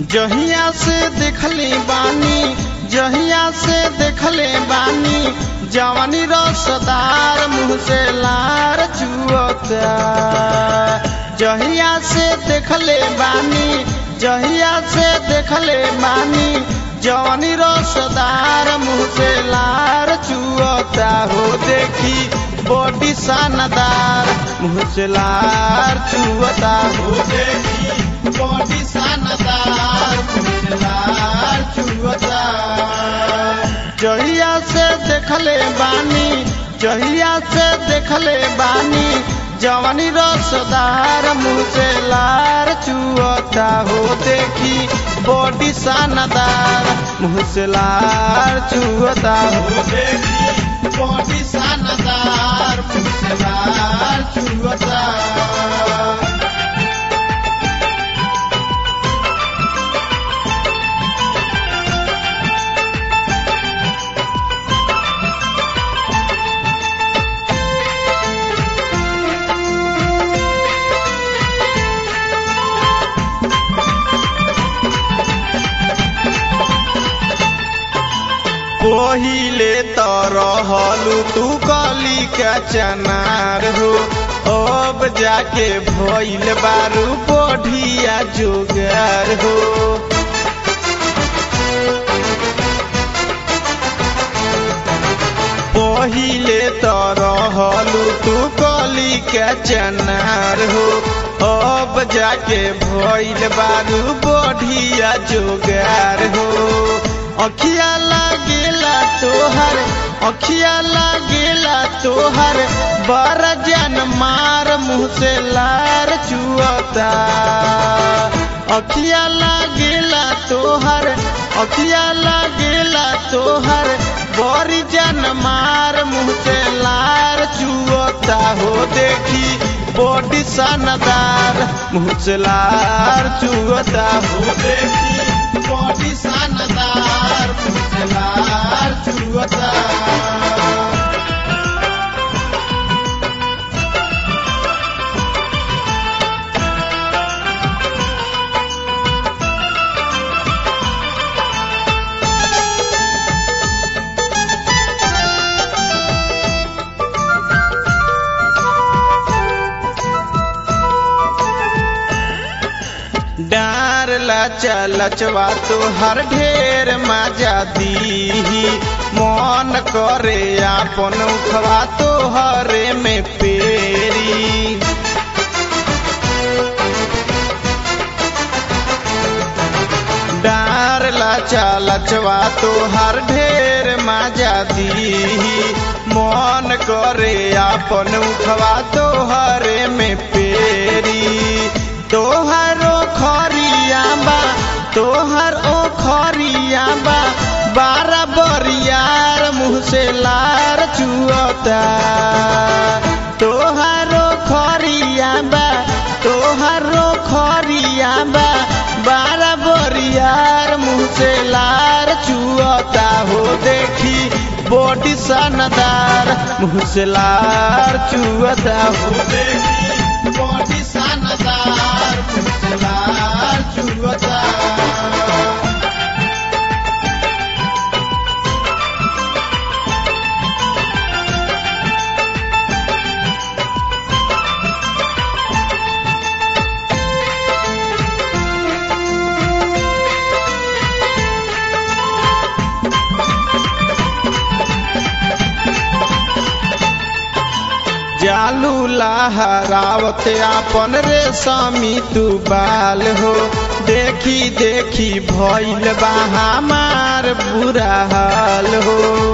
जहिया से देखले बानी जहिया से देखले बानी जवानी रसदार मुँह से लार चुअता जहिया से देखले बानी जहिया से देखले बानी जवानी रसदार मुँह से लार चुअता हो देखी बॉडी शानदार मुँह से लार चुअता हो देखी बॉडी शानदार मुँह से लार चुअता जहिया से देखले बानी जहिया से देखले बानी जवानी रसदार मुँह से लार चुअता हो देखी बॉडी शानदार मुँह से लार चुअता हो देखी बॉडी शानदार मुँह से लार चुअता पहिले त रहलू तू कली का चनार हो अब जाके भइल बारू बढ़िया जोगार हो पहिले त रहलू तू कली का चनार हो अब जाके भइल बारू बढ़िया जोगार हो अखिया लागेला तोहर अखिया लागेला तोहर बर जन मार मुँह से लार चुअता अखिया लागेला तोहर अखिया लागेला तोहर बड़ी जन मार मुँह से लार चुअता हो देखी बॉडी शानदार मुँह से लार चुअता हो देखी बॉडी शानदार मुँह से लार चुअता डार लचा लचवा तो हर ढेर मजा दी मन करे आपन उखवा तो हरे में पेरी डार लचा लचवा तो हर ढेर मजा दी मन करे आपन उखवा तो हरे में पेरी तोहरो खरिया बा तोहर ओ खरिया बा बारह बरियार मुँह से लार चुअता तोहरो खरिया बा तोहरो खरिया बा बारह बरियार मुँह से लार चुअता हो देखी बॉडी शानदार मुँह से लार चुअता हो देखी बॉडी शानदार मुँह से लार चुअता जालू लहरावत आपन रेशमी तू बाल हो देखी देखी भइल बा हमार बुरा हाल हो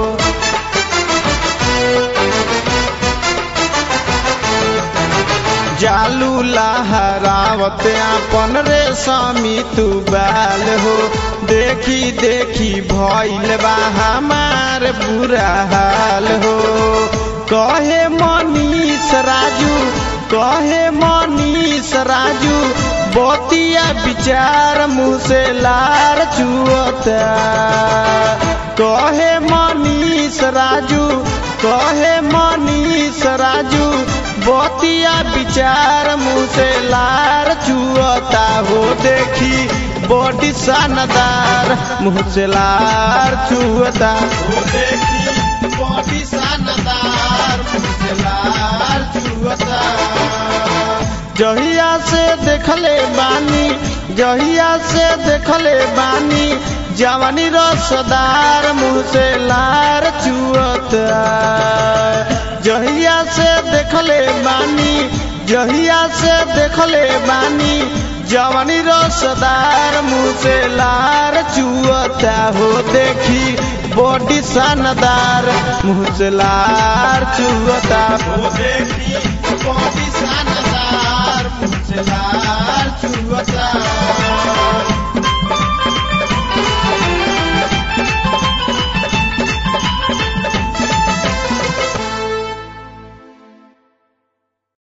जालू लहरावत आपन रेशमी तू बाल हो देखी देखी भइल बा हमार बुरा हाल हो कहे मनीष राजू कहे मनीष राजू बतिया विचार मुँह से लार चुअता कहे मनीष राजू कहे मनीष राजू बतिया विचार मुँह से लार चुअता हो देखी बॉडी शानदार मुँह से लार चुअता ओ देखी बॉडी शानदार मुँह से लार चुअता जहिया से देखले बानी जहिया से देखले बानी जवानी रसदार मुँह से लार चुअता जहिया से देखले बानी जहिया से देखले बानी जवानी रसदार मुँह से लार चुअता हो देखी बॉडी शानदार मुँह से लार चुअता हो देखी